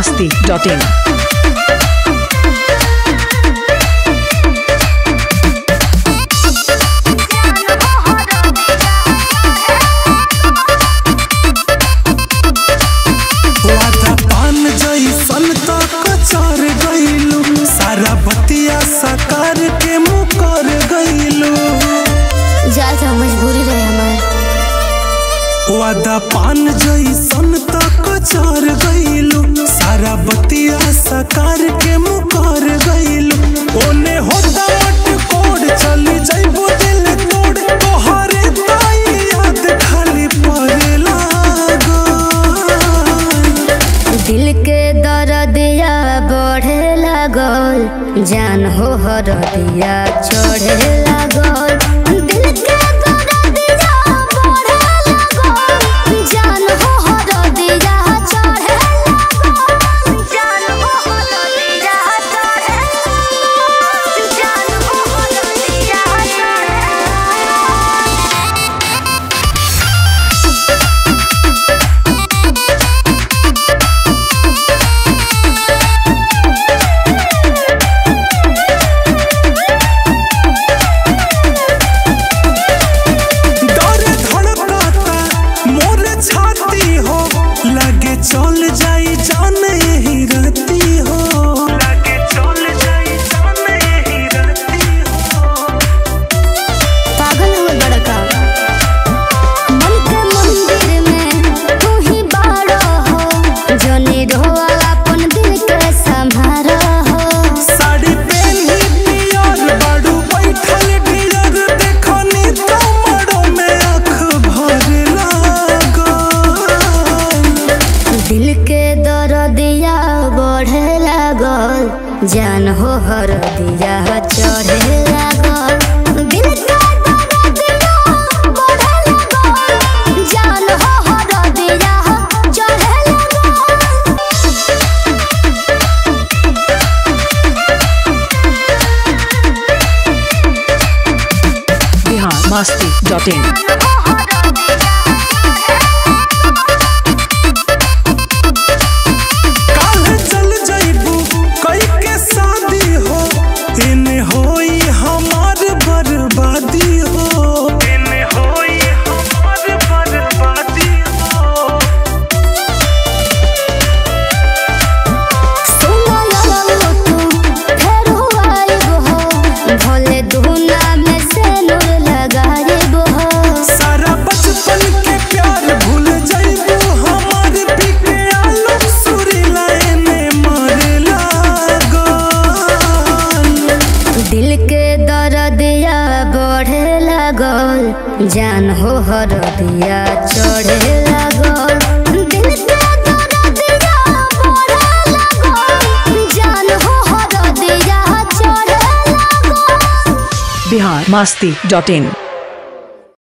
masti.in. वादा पान जैसन त कचर गइलू सारा बतिया साकार के मुकर गइलू जाए तो मजबूरी रहे हमार वादा पान जैसन त कचर गइलू सारा बतिया साकार के मुकर गइलू ओने होता मट कोड चली जइबो दिल तोड़ तोहरे ताई याद खाली पड़े लागो दिल के दर्दिया बढ़े लागल जान हो हरदिया चढ़े लागल दिल के दर्दिया बढ़े लागल जान हो हरदिया चढ़े लागल जान हो हरदिया चढ़े जान हो हरदिया चढ़े डर धड़कता मोर छाती हो लगे चल जाई जान यही रहती हो लगे चल जाई जान यही रहती हो पागल हो बड़का मन के मंदिर में तू ही बाड़ो हो जनी रोआ अपन दिल के संभारो हो साड़ी पहनी पियर बाड़ू बैठल ढियर देखनी तमड़ो में आँख भर लागो दिल के दर्दिया बढ़े लागल जान हो हर दिया चढ़े लागल दिल के दर्दिया बढ़े लागल जान हो हर दिया चढ़े लागल Bihar masti.in. काल चल जइबू कई के शादी हो इने होई हमार बर्बादी हो इने होई हमार बर्बादी हो सारा बचपन के प्यार भूल जइबू हमार पीके आलू सुरीला एने मारे लागो दिल के दर्दिया बढ़े लागल जान हो हर दिया चढ़े लागल दिल के दर्दिया बढ़े लागल जान हो हर दिया चढ़े लागल Bihar masti.in.